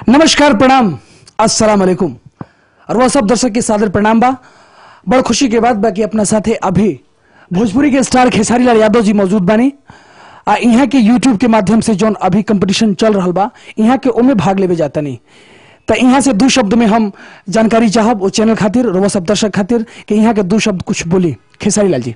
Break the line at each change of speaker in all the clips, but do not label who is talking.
नमस्कार प्रणाम अस्सलाम वालेकुम और वह सब दर्शक के सादर प्रणाम बा बड़ खुशी के बात बा कि अपना साथे अभी भोजपुरी के स्टार खेसारी लाल यादव जी मौजूद बानी आ यहाँ के यूट्यूब के माध्यम से जौन अभी कंपटीशन चल रहा बा यहाँ के ओमे भाग लेवे जाता नहीं तो यहाँ से दो शब्द में हम जानकारी चाहब वो चैनल खातिर और वह सब दर्शक खातिर कि यहाँ के दो शब्द कुछ बोली खेसारी लाल जी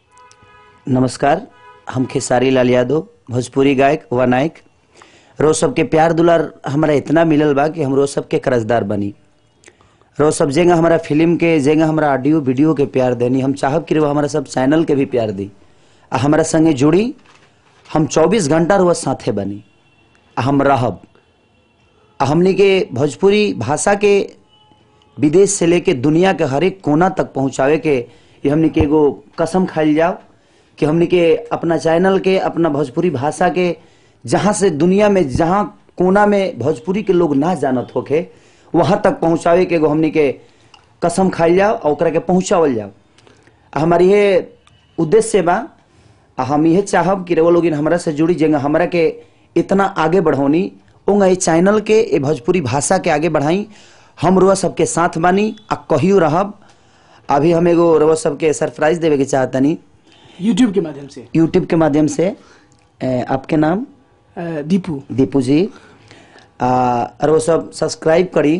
नमस्कार हम खेसारी लाल यादव भोजपुरी गायक व नायक रोज सबके प्यार दुलार हमारा इतना मिलल बा कि हम रोज सबके कर्जदार बनी रोज सब जेंगा हमारा फिल्म के जेंगा हमारा ऑडियो वीडियो के प्यार देनी हम चाहब कि वो हमारा सब चैनल के भी प्यार दी आ हमारा संगे जुड़ी हम 24 घंटा रोज साथे बनी आ हम रहब आ हमनी के भोजपुरी भाषा के विदेश से लेके दुनिया के हर एक कोना तक पहुंचावे के ये हमनी के एगो कसम खाइल जाओ कि हमनी के अपना चैनल के अपना भोजपुरी भाषा के जहाँ से दुनिया में जहाँ कोना में भोजपुरी के लोग ना जानत होके वहां तक पहुंचावे के एगो हमनी के कसम खाइल जाओ और ओकरा के पहुंचावल जाओ आ हमारी ये उद्देश्य बा आ हम ये चाहब कि वो लोग हमरा से जुड़ी जेंगा हमरा के इतना आगे बढ़ौनी ओंगा ये चैनल के ये भोजपुरी भाषा के आगे बढ़ाई हम रुआ सबके साथ बानी आ कहियो रहब अभी हम एगो रुआ सबके सरप्राइज देवे के चाहतनी
यूट्यूब के माध्यम से
यूट्यूब के माध्यम से ए, आपके नाम
अ, दीपू
दीपू जी आ और वो सब सब्सक्राइब करी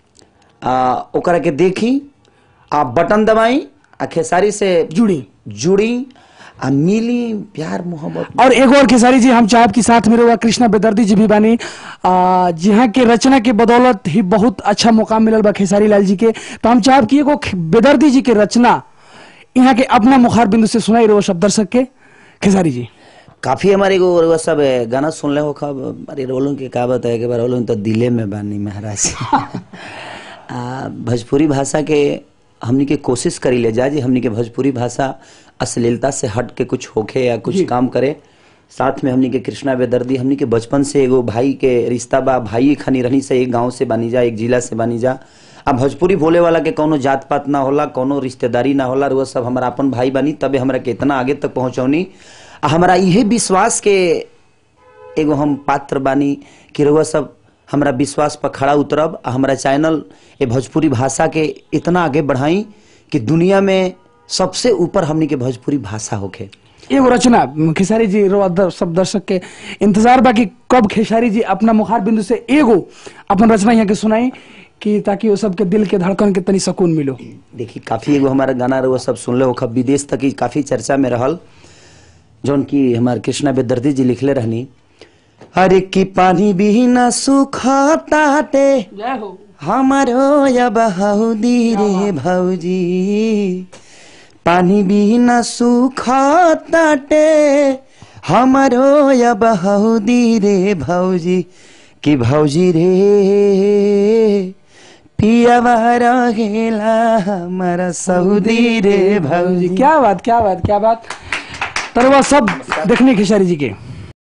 आ ओकरा के देखी आ बटन दबाई आ खेसारी से
जुड़ी
जुड़ी आ मिली प्यार मोहब्बत
और एक और खेसारी जी हम चाहब कि साथ में रहुआ कृष्णा बेदर्दी जी भी बानी आ, जिहाँ के रचना के बदौलत ही बहुत अच्छा मुकाम मिलल बा खेसारी लाल जी के तो हम चाहब कि एगो खे- बेदर्दी जी के रचना यहाँ के अपना मुखार बिंदु से सुनाई रहो सब दर्शक के खेसारी जी
काफी हमारे एगो रउआ सब ए, गाना सुन ले हो खब अरे रोलों के का बताए के बार रोलों तो दिले में बानी महाराज आ, भोजपुरी भाषा के हमनी के कोशिश करी ले जा जी हमनी के भोजपुरी भाषा अश्लीलता से हट के कुछ होखे या कुछ काम करे साथ में हमनी के कृष्णा बेदर्दी हमनी के बचपन से एगो भाई के रिश्ता बा भाई खनी रहनी से एक गांव से बानी जा एक जिला से बानी जा अब भोजपुरी बोले वाला के कोनो जात पात ना होला कोनो रिश्तेदारी ना होला वो सब हमारा अपन भाई बानी तबे हमरा के इतना आगे तक पहुंचौनी आ हमारा इहे विश्वास के एगो हम पात्र बानी कि रउआ सब हमरा विश्वास पर खड़ा उतरब आ हमारा चैनल ए भोजपुरी भाषा के इतना आगे बढ़ाई कि दुनिया में सबसे ऊपर हमनी के भोजपुरी भाषा होखे
एगो रचना खेसारी जी रहुआ दर, सब दर्शक के इंतजार बा कि कब खेसारी जी अपना मुखार बिंदु से एगो अपन रचना यहाँ के सुनाई कि ताकि वो सबके दिल के धड़कन के तनी सुकून मिलो
देखी काफी एगो हमारा गाना रउआ सब सुनले हो खब विदेश तक ही काफी चर्चा में रहल जौन की हमार कृष्णा बेदर्दी जी लिखले रहनी अरे की पानी भी ना सुखाताटे
जय हो
हमारो या बहाउदी रे भौजी पानी बिना सुखाताटे हमारो या बहाउदी रे भौजी कि भौजी रे पियावा रहेला हमारा सऊदी रे भौजी
क्या बात क्या बात क्या बात तरवा सब देखने खेसारी जी के